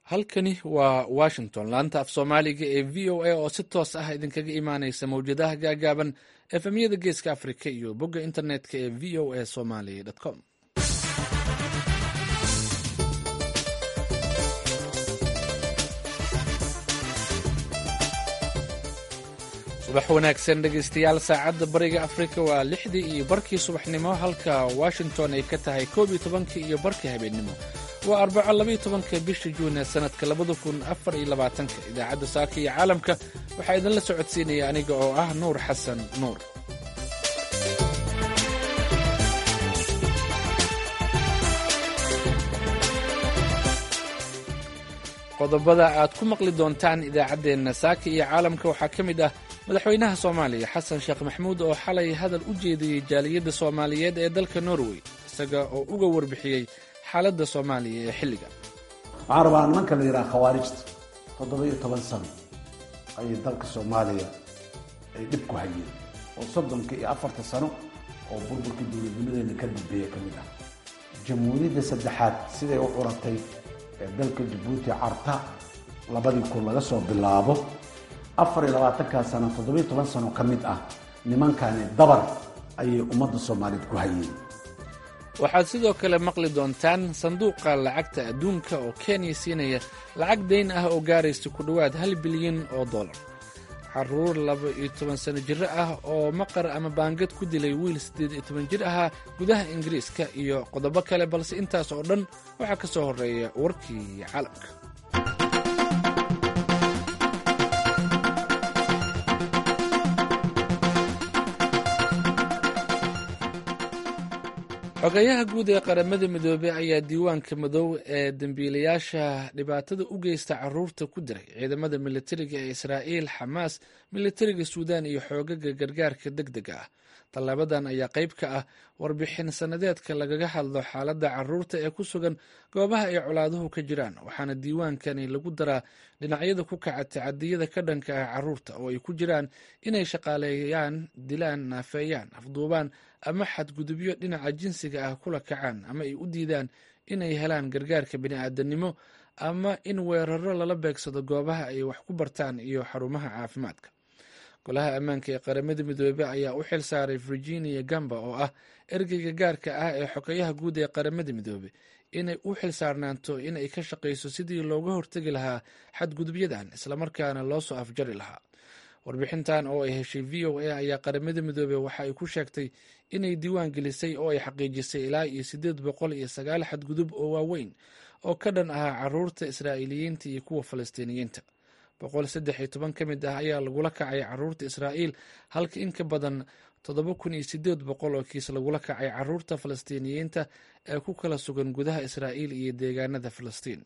halkani waa washington laanta af soomaaliga ee v o a oo si toos ah idinkaga imaaneysa mawjadaha gaagaaban efemyada geeska afrika iyo bogga internetka ee v o a somaly com subax wanaagsan dhegeystayaal saacadda bariga afrika waa lixdii iyo barkii subaxnimo halka washington ay ka tahay koob iyo tobankii iyo barkii habeennimo waa arbaco labaiyo tobanka bisha juune sannadka labada kun afar iyo labaatanka idaacadda saaka iyo caalamka waxaa idinla socodsiinaya aniga oo ah nuur xasan nuur qodobada aad ku maqli doontaan idaacaddeenna saaka iyo caalamka waxaa ka mid ah madaxweynaha soomaaliya xasan sheekh maxamuud oo xalay hadal u jeediyey jaaliyadda soomaaliyeed ee dalka norway isaga oo uga warbixiyey xaaladda soomaaliya ee xilliga waxaan rabaa nimanka la yidhaha khawaarijta toddoba-iyo toban sano ayay dalka soomaaliya ay dhib ku hayeen oo soddonka iyo afarta sano oo burburka dowladnimadeena ka dambeeya ka mid ah jamhuuriyadda saddexaad siday u curatay ee dalka jabuuti carta labadii kun laga soo bilaabo afar iyo labaatankaa sano toddoba-iyo toban sano ka mid ah nimankani dabar ayay ummadda soomaaliyeed ku hayeen waxaad sidoo kale maqli doontaan sanduuqa lacagta adduunka oo kenya siinaya lacag dayn ah oo gaaraysa ku dhowaad hal bilyan oo dollar caruur laba iyo toban sano jiro ah oo maqar ama baangad ku dilay wiil siddeed iyo toban jir ahaa gudaha ingiriiska iyo qodobo kale balse intaas oo dhan waxaa ka soo horreeya warkii caalamka xogeyaha guud ee qaramada midoobey ayaa diiwaanka madow ee dembiilayaasha dhibaatada u geysta caruurta ku diray ciidamada militariga ee israa'iil xamaas militariga suudaan iyo xoogaga gargaarka deg dega ah tallaabadan ayaa qayb ka ah warbixin sannadeedka lagaga hadlo xaaladda caruurta ee ku sugan goobaha ay colaaduhu ka jiraan waxaana diiwaankani lagu daraa dhinacyada ku kaca tacadiyada ka dhanka ah caruurta oo ay ku jiraan inay shaqaaleeyaan dilaan naafeeyaan afduubaan ama xadgudubyo dhinaca jinsiga ah kula kacaan ama ay u diidaan inay helaan gargaarka bini'aadanimo ama in weeraro lala beegsado goobaha ay wax ku bartaan iyo xarumaha caafimaadka golaha ammaanka ee qaramada midoobey ayaa u xil saaray virginia gamba oo ah ergeyga gaarka ah ee xogeyaha guud ee qaramada midoobey inay u xil saarnaanto in ay ka shaqayso sidii looga hortegi lahaa xadgudubyadan islamarkaana loo soo afjari lahaa warbixintan oo ay heshay v o a ayaa qaramada midoobey waxa ay ku sheegtay inay diiwaan gelisay oo ay xaqiijisay ilaa iyo siddeed boqol iyo sagaal xadgudub oo waaweyn oo ka dhan ahaa caruurta israa'iiliyiinta iyo kuwa falastiiniyiinta boqol saddex iyo toban ka mid ah ayaa lagula kacay caruurta israa'iil halka in ka badan toddoba kun iyo siddeed boqol oo kiis lagula kacay caruurta falastiiniyiinta ee ku kala sugan gudaha israa'iil iyo deegaanada falastiin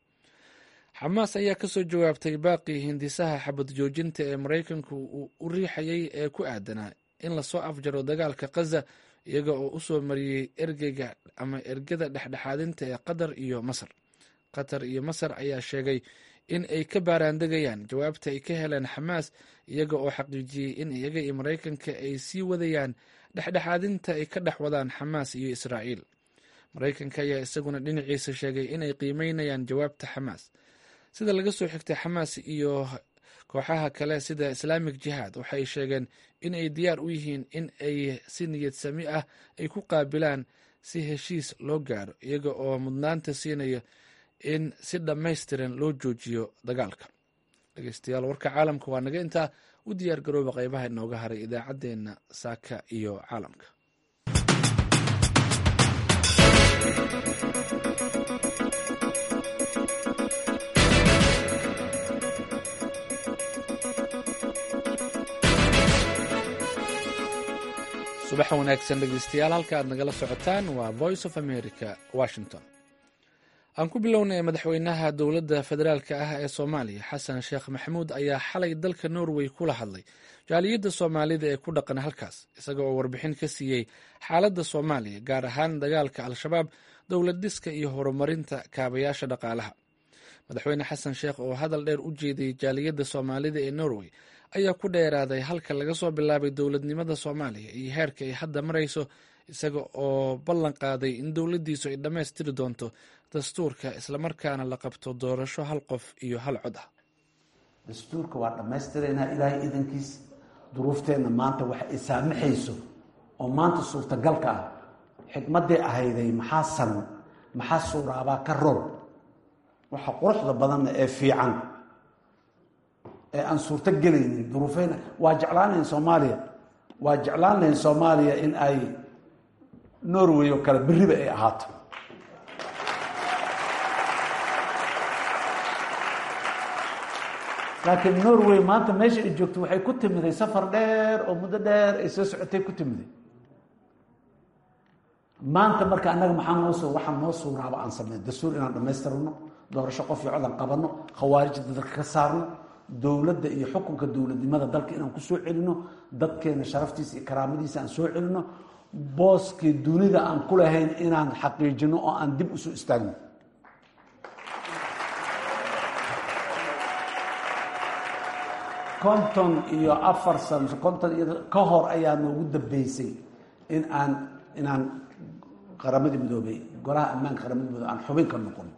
xamaas ayaa kasoo jawaabtay baaqii hindisaha xabad joojinta ee maraykanku uu u riixayay ee ku aadanaa in lasoo afjaro dagaalka khaza iyaga oo u soo mariyey ergeyga ama ergada dhexdhexaadinta ee qatar iyo masar qatar iyo masar ayaa sheegay in ay ka baaraandegayaan jawaabta ay ka heleen xamaas iyaga oo xaqiijiyey in iyaga iyo maraykanka ay sii wadayaan dhexdhexaadinta ay ka dhex wadaan xamaas iyo israa'iil maraykanka ayaa isaguna dhinaciisa sheegay inay qiimeynayaan jawaabta xamaas sida laga soo xigtay xamaas iyo kooxaha kale sida islaamic jihaad waxay sheegeen in ay diyaar u yihiin in ay si niyad sami ah ay ku qaabilaan si heshiis loo gaaro iyaga oo mudnaanta siinaya in si dhammaystiran loo joojiyo dagaalka dhegeystayaal warka caalamka waa naga intaa u diyaar garooba qaybaha inooga haray idaacaddeenna saaka iyo caalamka subax wanaagsan dhegeystayaal halka aad nagala socotaan waa voice of america washington aan ku bilownay madaxweynaha dowladda federaalka ah ee soomaaliya xasan sheekh maxamuud ayaa xalay dalka norway kula hadlay jaaliyadda soomaalida ee ku dhaqan halkaas isaga oo warbixin ka siiyey xaaladda soomaaliya gaar ahaan dagaalka al-shabaab dowlad dhiska iyo horumarinta kaabayaasha dhaqaalaha madaxweyne xasan sheekh oo hadal dheer u jeediyey jaaliyadda soomaalida ee norway ayaa ku dheeraaday halka laga soo bilaabay dowladnimada soomaaliya iyo heerka ay hadda marayso isaga oo ballan qaaday in dowladdiisu ay dhammaystiri doonto dastuurka islamarkaana la qabto doorasho hal qof iyo hal cod ah dastuurka waa dhammaystiraynaa ilaahay idankiis duruufteenna maanta wax ay saamaxayso oo maanta suurtagalka ah xikmadday ahayday maxaa san maxaa suuraabaa ka rool waxa quruxda badanna ee fiican ee aan suurto gelaynin duruufeyna waa jeclaan lahayn soomaaliya waa jeclaan lahayn soomaaliya in ay norway oo kale beriba ay ahaato laakiin norway maanta meesha ay joogto waxay ku timiday safar dheer oo muddo dheer ay soo socotay ku timiday maanta marka annaga maxaa noo soo waxaa noo suuraaba aan sameyn dastuur inaan dhammaystirno doorasho qof iyo codan qabanno khawaarijda dadka ka saarno dowladda iyo xukunka dowladnimada dalka inaan ku soo celino dadkeena sharaftiisa iyo karaamadiisa aan soo celino booskii dunida aan ku lahayn inaan xaqiijino oo aan dib usoo istaagno konton iyo afar sano konton iyo ka hor ayaa noogu dambeysay in aan inaan qaramadii midoobay golaha ammaanka qaramada midoobe aan xubin ka noqon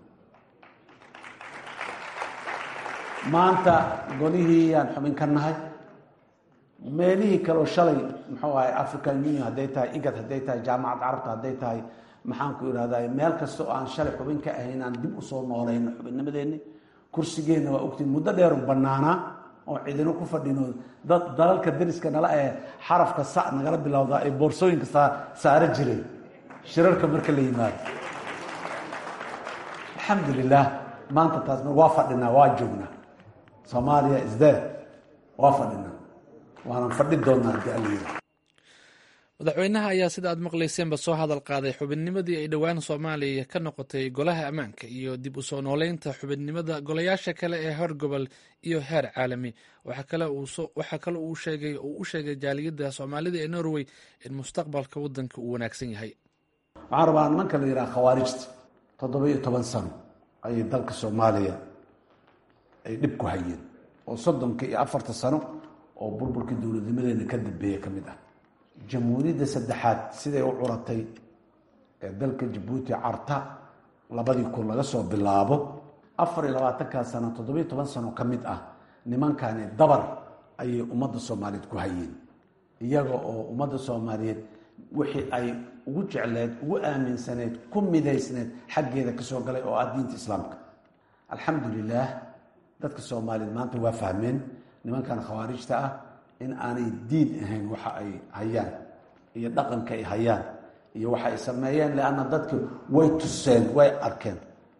maanta golihii aan xubin ka nahay meelihii kaleo shalay muxuu ahay african union hadday tahay igad hadday tahay jaamacad carabta hadday tahay maxaan ku ihahday meel kasta oo aan shalay xubin ka ahayn aan dib usoo noolayno xubinnimadeenni kursigeenna waa ogtiin muddo dheeru banaanaa oo cidino ku fadhino dad dalalka dariska nala ee xarafka sa nagala bilowda ay boorsooyinka saa saaro jireen shirarka marka la yimaado alxamdulilah maanta taas waa fadhinaa waa joognaa soomaaliya isdee waa fadhinaa waanan fadhi doonaa hadii alla madaxweynaha ayaa sida aad maqlayseenba soo hadal qaaday xubinnimadii ay dhowaan soomaaliya ka noqotay golaha ammaanka iyo dib u soo nooleynta xubinnimada golayaasha kale ee heer gobol iyo heer caalami waxaa kale uu sheegay uu u sheegay jaaliyadda soomaalida ee norway in mustaqbalka waddanka uu wanaagsan yahay waxaan rabaa nimanka la yidhaha khawaarijta toddoba iyo toban sano ayay dalka soomaaliya ay dhib ku hayeen oo soddonka iyo afarta sano oo burburkii dowladnimadeena ka dambeeya ka mid ah jamhuuriyadda saddexaad siday u curatay ee dalka jabuuti carta labadii kun laga soo bilaabo afar iyo labaatankaa sano toddobiyo toban sano ka mid ah nimankani dabar ayay ummadda soomaaliyeed ku hayeen iyaga oo ummadda soomaaliyeed wixii ay ugu jecleed ugu aaminsaneed ku midaysneed xaggeeda kasoo galay oo ah diinta islaamka alxamdulilaah dadka soomaaliyeed maanta waa fahmeen nimankan khawaarijta ah in aanay diin ahayn waxa ay hayaan iyo dhaqanka ay hayaan iyo waxa ay sameeyeen leanna dadki way tuseen way arkeen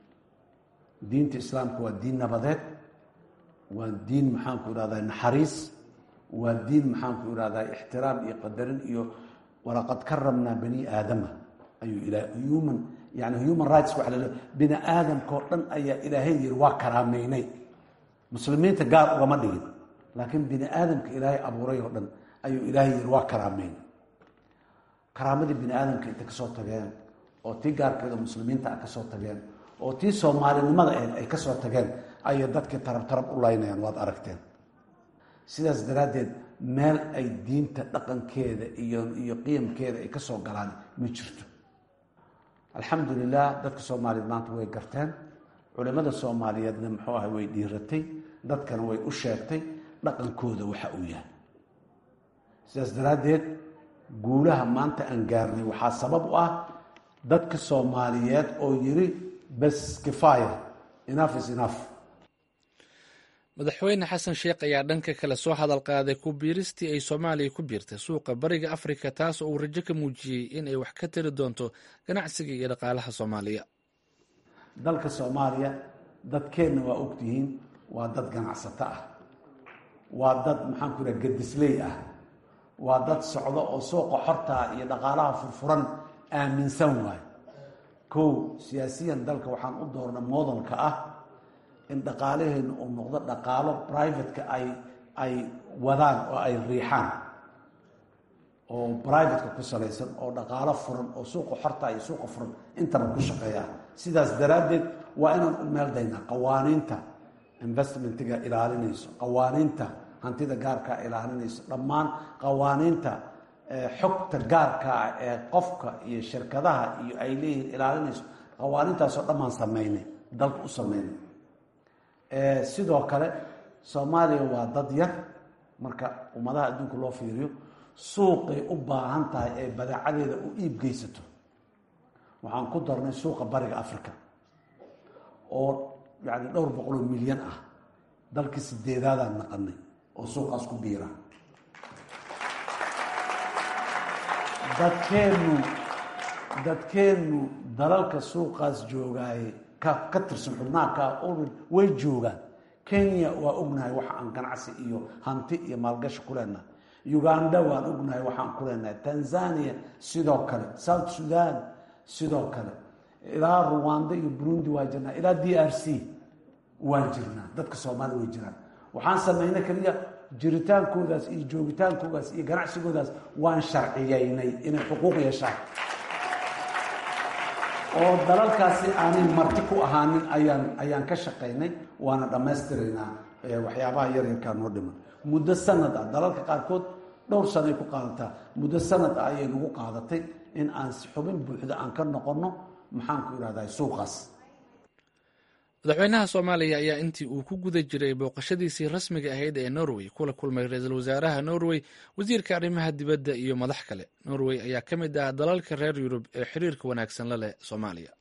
diinta islaamka waa diin nabadeed waa diin maxaanku ihahdaa naxariis waa diin maxaanku ihahdaa ixtiraam iyo qadarin iyo walaqad karamnaa bani aadama ayuu ila human yani human rights waa lal bini aadamka oo dhan ayaa ilaahay yiri waa karaameynay muslimiinta gaar ugama dhigin laakiin bini aadamka ilaahay abuuray oo dhan ayuu ilaahay yiri waa karaameyn karaamadii bini aadamka intay kasoo tageen oo tii gaarkeeda muslimiinta a kasoo tageen oo tii soomaalinimada ahed ay kasoo tageen ayay dadkii tarab tarab u laynayaan waad aragteen sidaas daraaddeed meel ay diinta dhaqankeeda iyo iyo qiyamkeeda ay kasoo galaan ma jirto alxamdulilah dadka soomaaliyeed maanta way garteen culimada soomaaliyeedna muxuu ahay way dhiiratay dadkana way u sheegtay dhaqankooda waxa uu yahay sidaas daraaddeed guulaha maanta aan gaarnay waxaa sabab u ah dadka soomaaliyeed oo yiri bes kifaya enough is enough madaxweyne xasan sheekh ayaa dhanka kale soo hadal qaaday ku biiristii ay soomaaliya ku biirtay suuqa bariga afrika taas oo uu rajo ka muujiyey in ay wax ka tari doonto ganacsiga iyo dhaqaalaha soomaaliya dalka soomaaliya dadkeenna waa ogtihiin waa dad ganacsato ah waa dad maxaan ku ihaha gadisley ah waa dad socdo oo suuqa xortaa iyo dhaqaalaha furfuran aaminsan waayo kow siyaasiyan dalka waxaan u doorna moodalka ah in dhaqaalaheenu uu noqdo dhaqaalo privateka ay ay wadaan oo ay riixaan oo privateka ku salaysan oo dhaqaalo furan oo suuqa xorta iyo suuqa furan intaba ku shaqeeya sidaas daraaddeed waa inaan u meeldaynaa qawaaniinta investmentiga ilaalinayso qawaaniinta hantida gaarkaa ilaalinayso dhammaan qawaaniinta xogta gaarka ah ee qofka iyo shirkadaha iyo ay leeyihiin ilaalinayso qawaanintaasoo dhammaan sameynay dalka u sameynay sidoo kale soomaaliya waa dad yar marka ummadaha adduunka loo fiiriyo suuqay u baahan tahay ee badeecadeeda u iib geysato waxaan ku darnay suuqa bariga africa oo yani dhowr boqoloo milyan ah dalkii sideedaadaan naqanay oo suuqaas ku biira dadkeennu dadkeennu dalalka suuqaas joogaaye ka ka tirsan xubnaha ka way joogaan kenya waa ognahay waxa aan ganacsi iyo hanti iyo maalgashi ku leenahay uganda waan ognahay waxaan ku leenahay tanzania sidoo kale south sudan sidoo kale ilaa ruwanda iyo burundi waa jirnaa ilaa d r c waan jirnaa dadka soomaaliya way jiraan waxaan sameynay keliya jiritaankoodaas iyo joogitaankoodaas iyo ganacsigoodaas waan sharciyeynay inay xuquuq yeeshaan oo dalalkaasi aanay marti ku ahaanin ayaan ayaan ka shaqaynay waana dhammaystiraynaa waxyaabaha yaryarkaa noo dhiman muddo sanad ah dalalka qaarkood dhowr sanay ku qaadataa muddo sanad ah ayay nagu qaadatay in aan xubin buuxda aan ka noqonno maxaan ku idhahdaa suuqaas madaxweynaha soomaaliya ayaa intii uu ku guda jiray booqashadiisii rasmiga ahayd ee norway kula kulmay ra-iisul wasaaraha norway wasiirka arrimaha dibadda iyo madax kale norway ayaa ka mid ah dalalka reer yurub ee xiriirka wanaagsan la leh soomaaliya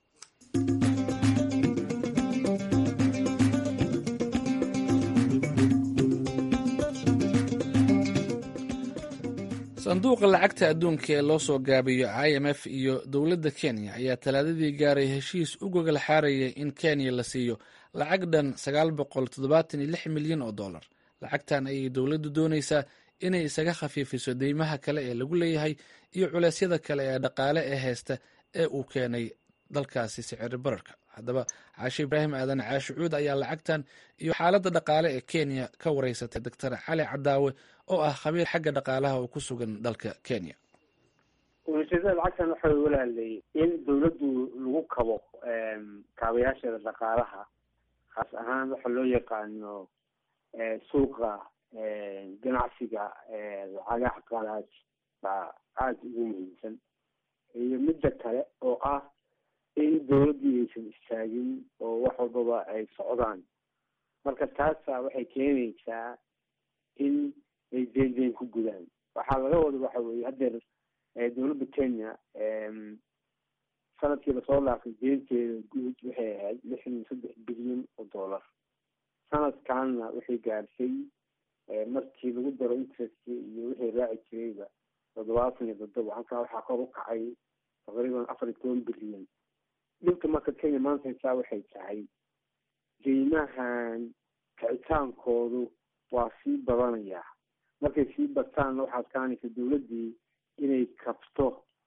sanduuqa lacagta adduunka ee loo soo gaabiyo i m f iyo dowladda kenya ayaa talaadadii gaaray heshiis u gogol xaarayay in kenya la siiyo lacag dhan sagaal boqol toddobaatan iyo lix milyan oo dollar lacagtan ayay dowladdu doonaysaa inay isaga khafiifiso deymaha kale ee lagu leeyahay iyo culeysyada kale ee dhaqaale ee haysta ee uu keenay dalkaasi siciri bararka haddaba caashe ibraahim aadan caashi cuud ayaa lacagtan iyo xaaladda dhaqaale ee kenya ka wareysatay doctor cali cadaawe oo ah khabiir xagga dhaqaalaha oo ku sugan dalka kenya ujeedada lacagtan waxa walaalay in dawladdu lagu kabo kaabayaasheeda dhaqaalaha khaas ahaan waxa loo yaqaano suuqa ganacsiga lacagaha qalaad baa aada ugu muhiimsan iyo midda kale oo ah in dawladdii aysan istaagin oo wax walbaba ay socdaan marka taasa waxay keenaysaa in ay deen deen ku gudaan waxaa laga wada waxa weye haddeer dawladda kenya sanadkii lasoo laafay deenteeda guud waxay ahayd lixdan iyo saddex bilyan oo dollar sanadkanna waxay gaadhsay markii lagu daro interestki iyo wixii raaci jirayba toddobaatan iyo toddoba halkaa waxaa kor u kacay taqriiban afar iyo toban bilyan dhibka marka kenya maanta haysaa waxay tahay deymahan kicitaankoodu waa sii badanayaa markay sii bataan waxaad kaanaysa dawladdii inay kabto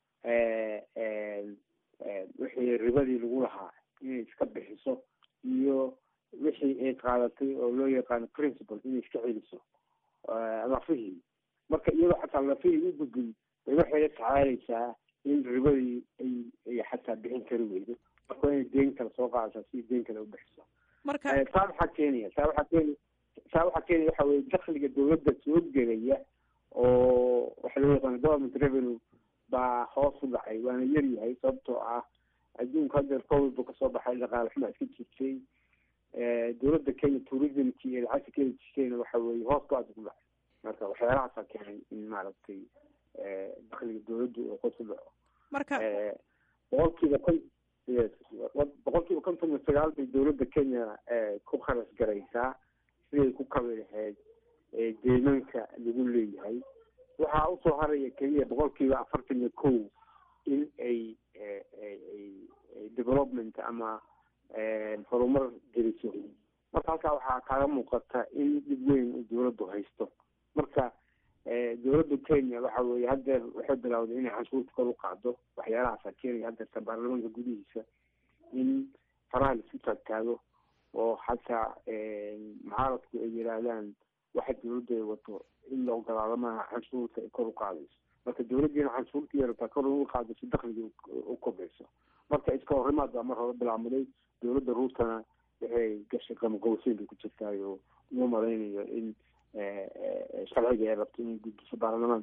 wixii ribadii lagu lahaa inay iska bixiso iyo wixii ay qaadatay oo loo yaqaano principal inay iska celiso lafihii marka iyadoo xataa lafihii u gudbin bay waxay la tacaalaysaa in ribadii ay ay xataa bixin kari weydo marka waa inay deen kale soo qaadataa si deen kale u bixiso marka taa waxaa keenaya taa waxaa keenaya taa waxaa keenaya waxa weye dakliga dawladda soo gelaya oo waxa loo yaqaano government revenue baa hoos u dhacay waana yar yahay sababtoo ah adduunka haddeer covid buu kasoo baxay dhaqaale xumaa iska jirtay dawladda kenya tourismki iyo lacagta kenya jirtayna waxa weye hoos ba aada ku dhacay marka waxyaalahaasa keenay in maaragtay dakliga dawladdu oo hoos u dhaco marka boqolkiiba kon boqolkiiba konton iyo sagaal bay dawladda kenya ku kharas garaysaa siday ku kabi lahayd deymanka lagu leeyahay waxaa usoo haraya keliya boqolkiiba afartan iyo kow in ay development ama horumar geliso marka halkaa waxaa kaaga muuqata in dhib weyn uu dawladdu haysto marka dawladda kenya waxa weye haddeer waxay bilawday inay canshuurta kor u qaado waxyaalahaasa keenaya haddeerta baarlamaanka gudihiisa in faraha laisku taagtaago oo xataa mucaaradku ay yihaahdaan waxa dawladdu ay wato in la ogolaado maaha canshuurta ay kor u qaadayso marka dawladdiina canshuurta yarabtaa kor u qaado si dakliga u kobcayso marka iska horimaad baa mar hore bilaabmaday dawladda ruutana waxay gashay qamaqowseyn bay ku jirtaay oo uma malaynayo in sharciga ay rabto inay gudbiso baarlamaanka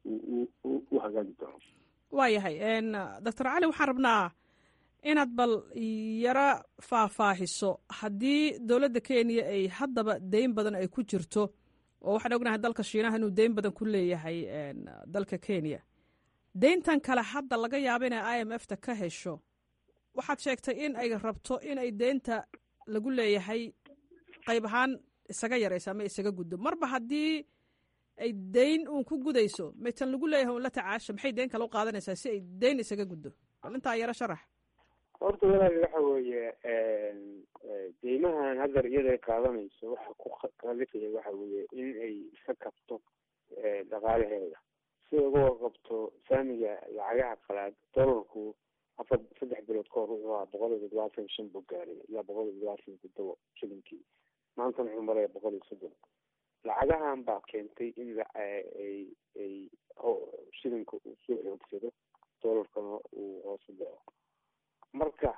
u hagaagi doono waayahay doctor cali waxaan rabnaa inaad bal yaro faahfaahiso haddii dowladda kenya ay haddaba deyn badan ay ku jirto oo waxaan ognahay dalka shiinaha inuu deyn badan ku leeyahay dalka kenya deyntan kale hadda laga yaabo inay i m f ta ka hesho waxaad sheegtay in ay rabto in ay deynta lagu leeyahay qayb ahaan isaga yarayso ama isaga guddo marba haddii ay deyn uun ku gudayso maytan lagu leeyahay un la tacaasha maxay deyn kale u qaadanaysaa si ay deyn isaga guddo bal intaa yaro sharax horta walaal waxa weeye deymahan haddar iyaday qaadanayso waxa ku kalifaya waxa weeye in ay iska kabto dhaqaalaheeda si ay uga qabto saamiga lacagaha qalaad dolarku afar saddex bilood ka hor wuxuu ahaa boqol iyo toddobaatan shan buu gaaray ilaa boqol iyo toddobaatan toddoba shilinkii maantana wuxuu maraya boqol iyo soddon lacagahan baa keentay in ay ay shilinka uu soo xoogsado dolarkana uu hoosu dhaco marka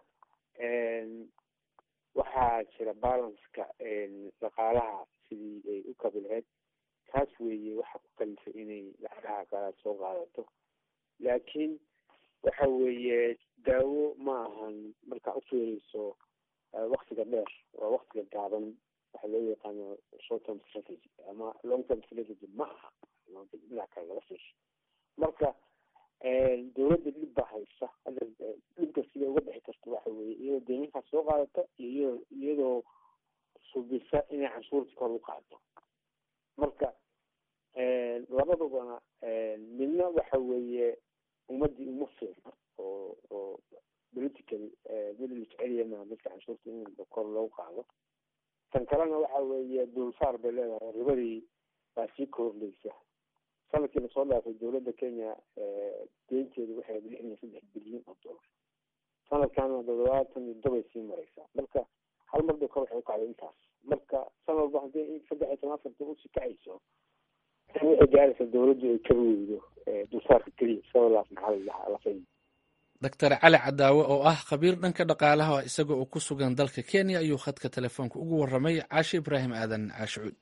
waxaa jira balanceka dhaqaalaha sidii ay u kabi lahayd taas weeye waxa ku kalifay inay lacagaha qalaad soo qaadato laakiin waxa weeye daawo ma ahan markaa ufiireyso waktiga dheer waa waktiga gaaban waxa loo yaqaano short term strategy ama long term strategy ma aha dhinac kale laga fiisho marka dawladda dhib baa haysa hadda dhibka sida uga bixi karta waxa weeye iyadoo deyminkaas soo qaadata iyo iyadoo subisa inay canshuurta kor u qaado marka labadubana midna waxa weeye ummadii uma fiicna oo oo political mid la jeceliya maa dadka canshuurta in kor loogu qaado tan kalena waxa weeye dulsaar bay leedahay ribadii baa sii kordhaysa sanadkii lasoo dhaafay dowladda kenya deynteedu waxay lixdan iyo saddex bilyan oo dollar sanadkaana toddobaatan iyo dobay sii mareysaa marka hal mar bay kor waxay ukacday intaas marka sanad walba haddii saddex iyo toban afarta usii kacayso waxay gaaraysaa dowladdu ay ka weydo dulsaarka keliya sabalaas maxaa lafay doctor cali cadaawe oo ah khabiir dhanka dhaqaalaha isagoo uu ku sugan dalka kenya ayuu khadka telefoonka ugu waramay caashe ibraahim aadan caashicuud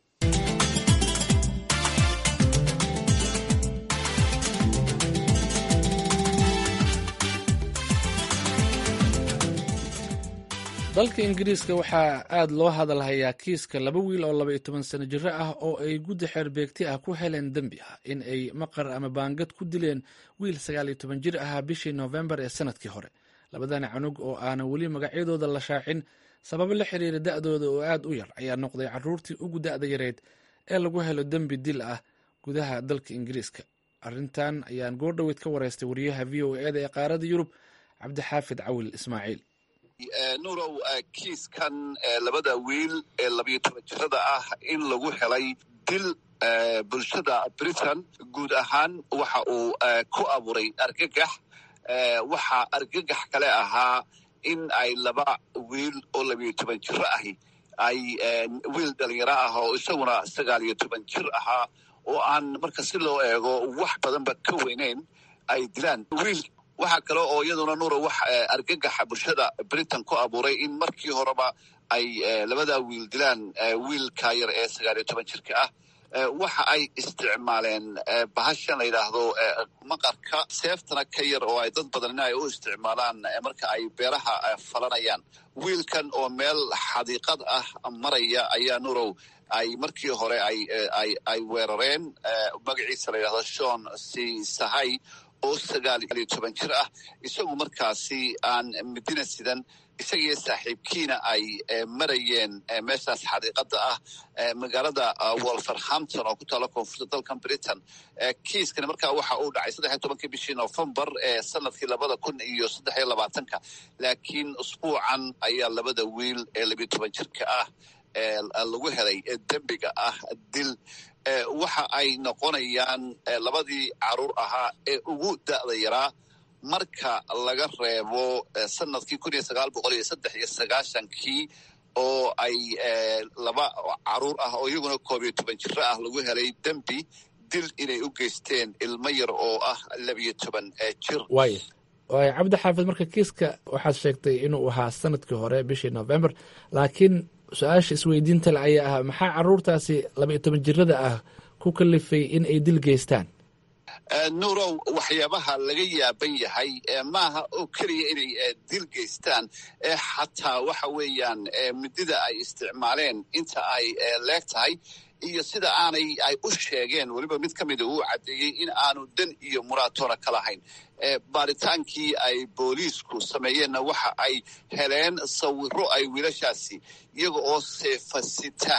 dalka ingiriiska waxaa aad loo hadalhayaa kiiska laba wiil oo laba iyo toban sano jiro ah oo ay guddi xeerbeegti ah ku heleen dembi ah in ay maqar ama baangad ku dileen wiil sagaal iyo toban jir ahaa bishii noofembar ee sanadkii hore labadani canug oo aanan weli magacyadooda la shaacin sababo la xiriira da-dooda oo aad u yar ayaa noqday caruurtii ugu da-da yareyd ee lagu helo dembi dil ah gudaha dalka ingiriiska arrintan ayaan goordhoweyd ka wareystay wariyaha v o eda ee qaarada yurub cabdixaafid cawil ismaaciil nuurow kiiskan labada wiil ee labayo toban jirada ah in lagu helay dil bulshada britain guud ahaan waxa uu ku abuuray argagax waxaa argagax kale ahaa in ay laba wiil oo labayo toban jiro ahi ay wiil dhalinyaro ah oo isaguna sagaal iyo toban jir ahaa oo aan marka si loo eego wax badanba ka weyneyn ay dilaan wiil waxaa kale oo iyaduna nuuro wax argagaxa bulshada britain ku abuuray in markii horeba ay labada wiil dilaan wiilka yar ee sagaal iyo toban jirka ah waxa ay isticmaaleen bahashan la yidhaahdo maqarka seeftana ka yar oo ay dad badan in ay u isticmaalaan marka ay beeraha falanayaan wiilkan oo meel xadiiqad ah maraya ayaa nurow ay markii hore ay ay ay weerareen magaciisa la yidhahdo shon c sahay oo sagaal iyo toban jir ah isagu markaasi aan midina sidan isagiyo saaxiibkiina ay marayeen meeshaas xadiiqada ah magaalada wolverhampton oo ku taala koonfurta dalkan britain kiiskani markaa waxa uu dhacay saddex iyo tobankii bishii novembar ee sanadkii labada kun iyo saddex iyo labaatanka laakiin usbuucan ayaa labada wiil ee labiyo toban jirka ah lagu helay dembiga ah dil waxa ay noqonayaan labadii caruur ahaa ee ugu da'da yaraa marka laga reebo sanadkii kun iyo sagaal boqol iyo saddex iyo sagaashankii oo ay laba caruur ah oo iyaguna koob iyo toban jiro ah lagu helay dembi dil inay u geysteen ilmo yar oo ah labiyo toban jir waaya waaya cabdi xaafid marka kiiska waxaad sheegtay inuu ahaa sanadkii hore bishii november laakiin su-aasha isweydiinta le ayaa ahaa maxaa caruurtaasi laba iyo toban jirada ah ku kalifay in ay dil geystaan nuurow waxyaabaha laga yaaban yahay maaha oo keliya inay dil geystaan xataa waxa weeyaan midida ay isticmaaleen inta ay leeg tahay iyo sida aanay ay u sheegeen weliba mid ka mida uu caddeeyey in aanu dan iyo muraatoona ka lahayn baaritaankii ay booliisku sameeyeenna waxa ay heleen sawiro ay wiilashaasi iyaga oo seefasita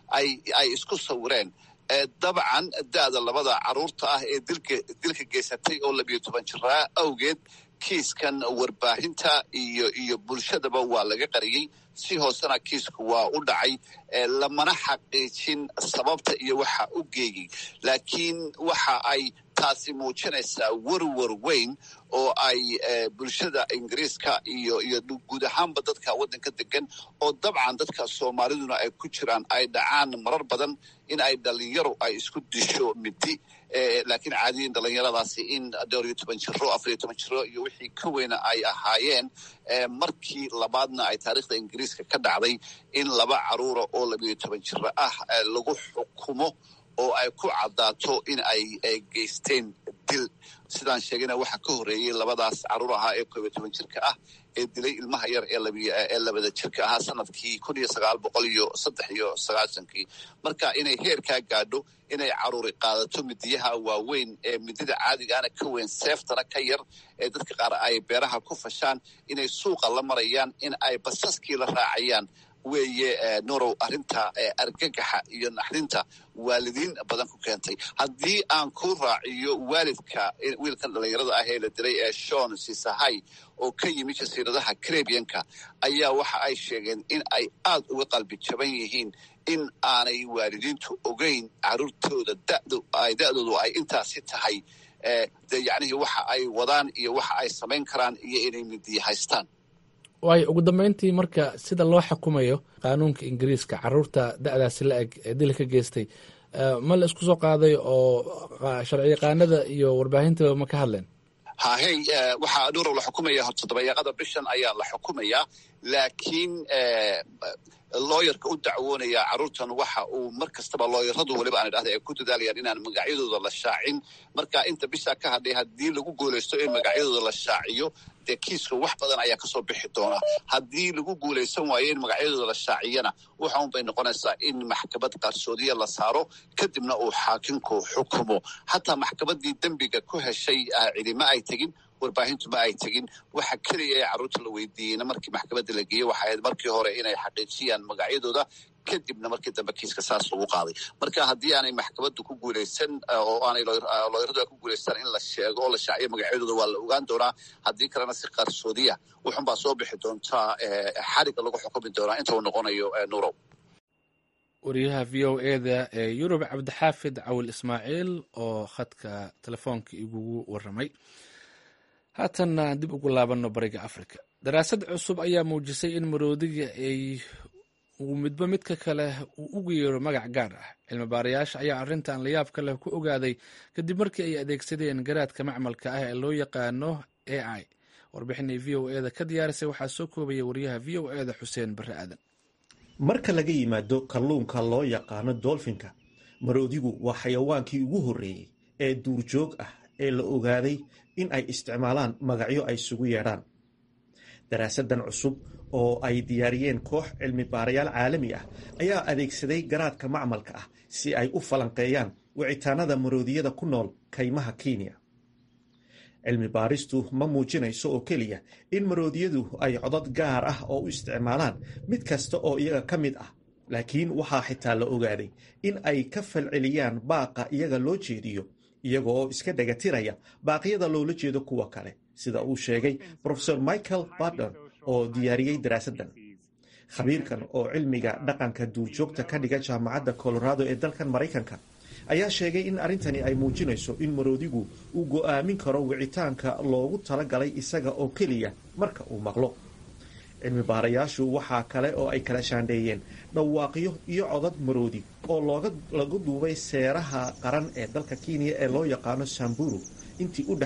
ay isku sawireen dabcan da'da labada carruurta ah ee dilka geysatay oo labiyo toban jiraa awgeed kiiskan warbaahinta iyo iyo bulshadaba waa laga qariyey si hoosena kiisku waa u dhacay lamana xaqiijin sababta iyo waxa u geeyey laakiin waxa ay taasi muujinaysaa werwer weyn oo ay bulshada ingiriiska iyo iyo guud ahaanba dadka waddanka degan oo dabcan dadka soomaaliduna ay ku jiraan ay dhacaan marar badan in ay dhalinyaro ay isku disho midi laakiin caadiyin dhalinyaradaasi in dhowr iyo toban jiro afar iyo toban jiro iyo wixii ka weyna ay ahaayeen markii labaadna ay taariikhda ingiriiska ka dhacday in laba caruura oo labiyo toban jiro ah lagu xukumo oo ay ku caddaato in ay geysteen dil sidaan sheegayna waxaa ka horreeyey labadaas carruur ahaa ee koob iyo toban jirka ah ee dilay ilmaha yar ee labada jirka ahaa sanadkii kun iyo sagaal boqol iyo saddex iyo sagaashankii marka inay heerkaa gaadho inay caruuri qaadato midiyaha waaweyn ee midida caadigaana ka weyn seeftana ka yar ee dadka qaar ay beeraha ku fashaan inay suuqa la marayaan in ay basaskii la raacayaan weeye nurow arrinta argagaxa iyo naxdinta waalidiin badan ku keentay haddii aan ku raaciyo waalidka wiilkan dhalinyarada ah ee la dilay ee shon sisahay oo ka yimi jasiiradaha carabianka ayaa waxa ay sheegeen in ay aad uga qalbi jaban yihiin in aanay waalidiintu ogeyn caruurtooda da'doodu ay intaasi tahay de yacnihii waxa ay wadaan iyo waxa ay samayn karaan iyo inay midiya haystaan waayo ugu dambeyntii marka sida loo xukumayo qaanuunka ingiriiska caruurta da'daasi la eg ee dil ka geystay ma la isku soo qaaday oo sharci yaqaanada iyo warbaahintaba ma ka hadleen hahey waxaa nuurow la xukumaya horta dabayaaqada bishan ayaa la xukumayaa laakiin looyarka u dacwoonaya carruurtan waxa uu mar kastaba looyaradu weliba aan idhahda ay ku dadaalayaan inaan magacyadooda la shaacin marka inta bishaa ka hadhay haddii lagu guulaysto in magacyadooda la shaaciyo dee kiiska wax badan ayaa kasoo bixi doona haddii lagu guulaysan waayo in magacyadooda la shaaciyana waxa un bay noqonaysaa in maxkamad qarsoodiya la saaro kadibna uu xaakimku xukumo hataa maxkamaddii dembiga ku heshay cidima ay tegin warbaahintu ma ay tegin waxa keliya ee carruurta la weydiiyeyna markii maxkamadda la geeyey waxa ahayd markii hore inay xaqiijiyaan magacyadooda kadibna markii dambe kiiska saas lagu qaaday marka haddii aanay maxkamaddu ku guulaysan oo aanay looyaradu ku guulaystaan in la sheego oo la shaaciyo magacyadooda waa la ogaan doonaa haddii kalena si qarsoodiya wuxunbaa soo bixi doontaa xariga lagu xukumi doonaa inta uu noqonayo nurow wariyaha v o eda ee yurub cabdixaafid cawil ismaaciil oo khadka telefoonka igugu waramay haatanna dib ugu laabanno bariga africa daraasad cusub ayaa muujisay in maroodiga ay uu midba midka kale uu ugu yeero magac gaar ah cilmi baarayaasha ayaa arrintan layaabka leh ku ogaaday kadib markii ay adeegsadeen garaadka macmalka ah ee loo yaqaano a i warbixinay v o eda ka diyaarisay waxaa soo koobaya wariyaha v o eda xuseen barre aadan marka laga yimaado kalluunka loo yaqaano dolfinka maroodigu waa xayawaankii ugu horreeyey ee duurjoog ah ee la ogaaday in ay isticmaalaan magacyo ay isugu yeedhaan daraasadan cusub oo ay diyaariyeen koox cilmi baarayaal caalami ah ayaa adeegsaday garaadka macmalka ah si ay u falanqeeyaan wicitaanada maroodiyada ku nool kaymaha kenya cilmi baaristu ma muujinayso oo keliya in maroodiyadu ay codad gaar ah oo u isticmaalaan mid kasta oo iyaga ka mid ah laakiin waxaa xitaa la ogaaday in ay ka falceliyaan baaqa iyaga loo jeediyo iyaga oo iska dhagatiraya baaqyada loola jeedo kuwa kale sida uu sheegay profesor michael bardon oo diyaariyey daraasaddan khabiirkan oo cilmiga dhaqanka duurjoogta ka dhiga jaamacadda colorado ee dalkan maraykanka ayaa sheegay in arrintani ay muujinayso in maroodigu uu go'aamin karo wicitaanka loogu talagalay isaga oo keliya marka uu maqlo cilmi baarayaashu waxaa kale oo ay kala shaandheeyeen dhawaaqyo iyo codad maroodi oo lagu duubay seeraha qaran ee dalka kenya ee loo yaqaano samburu intii u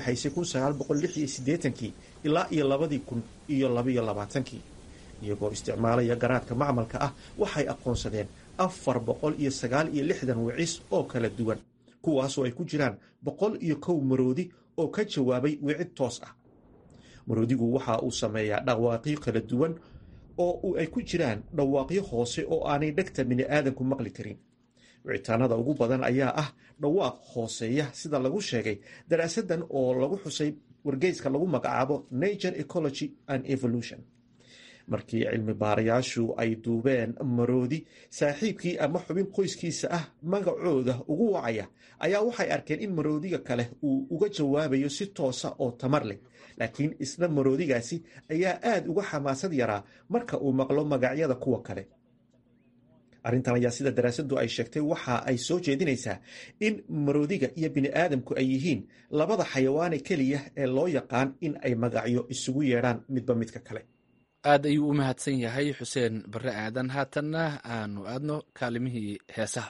dhexaysay kii ilaa iyo labadii kun iyo labaiyo labaatankii iyagoo isticmaalaya garaadka macmalka ah waxay aqoonsadeen afar boqol iyo sagaal iyo lixdan wicis oo kala duwan kuwaasoo ay ku jiraan boqol iyo kow maroodi oo ka jawaabay wicid toos ah maroodigu waxa uu sameeyaa dhawaaqyo kala duwan oo ay ku jiraan dhawaaqyo hoose oo aanay dhegta bini'aadanku maqli karin wicitaanada ugu badan ayaa ah dhawaaq hooseeya sida lagu sheegay daraasadan oo lagu xusay wargeyska lagu magacaabo nature ecology and evolution markii cilmi baarayaashu ay duubeen maroodi saaxiibkii ama xubin qoyskiisa ah magacooda ugu wacaya ayaa waxay arkeen in maroodiga kale uu uga jawaabayo si toosa oo tamar leh laakiin isna maroodigaasi ayaa aad uga xamaasad yaraa marka uu maqlo magacyada kuwa kale arrintan ayaa sida daraasadu ay sheegtay waxa ay soo jeedinaysaa in maroodiga iyo bini'aadamku ay yihiin labada xayawaane keliya ee loo yaqaan in ay magacyo isugu yeedhaan midba midka kale aad ayuu u mahadsan yahay xuseen barre aadan haatanna aanu aadno kaalimihii heesaha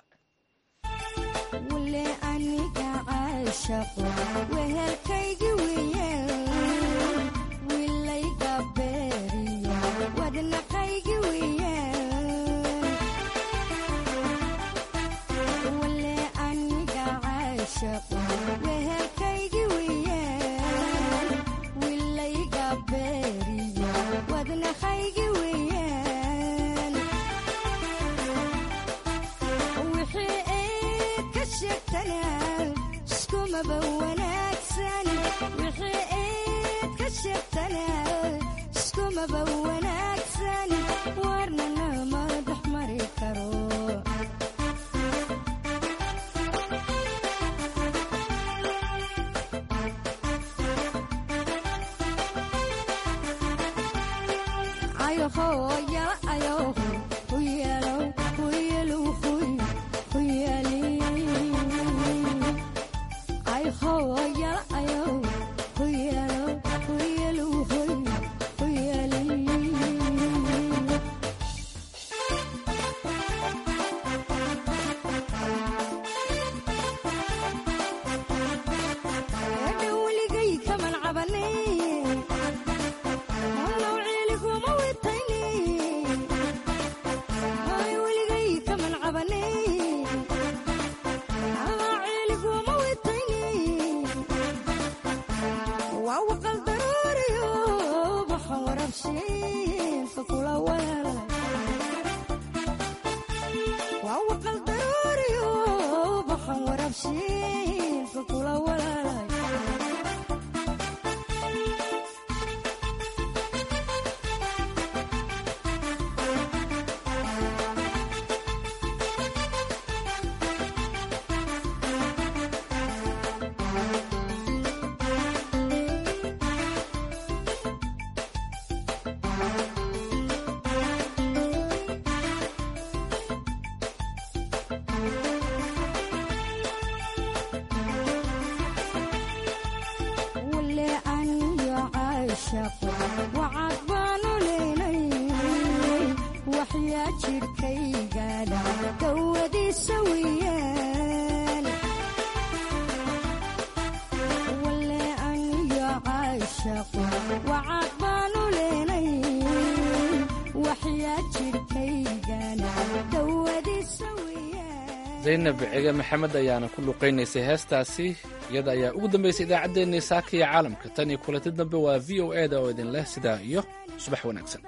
zaynab cige maxamed ayaana ku luqaynaysay heestaasi iyada ayaa ugu dambaysay idaacaddeenii saaka iyo caalamka tan iyo kulanti dambe waa v o e da oo idin leh sidaa iyo subax wanaagsan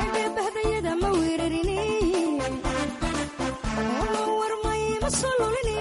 ma weerarin war may ma soo lulin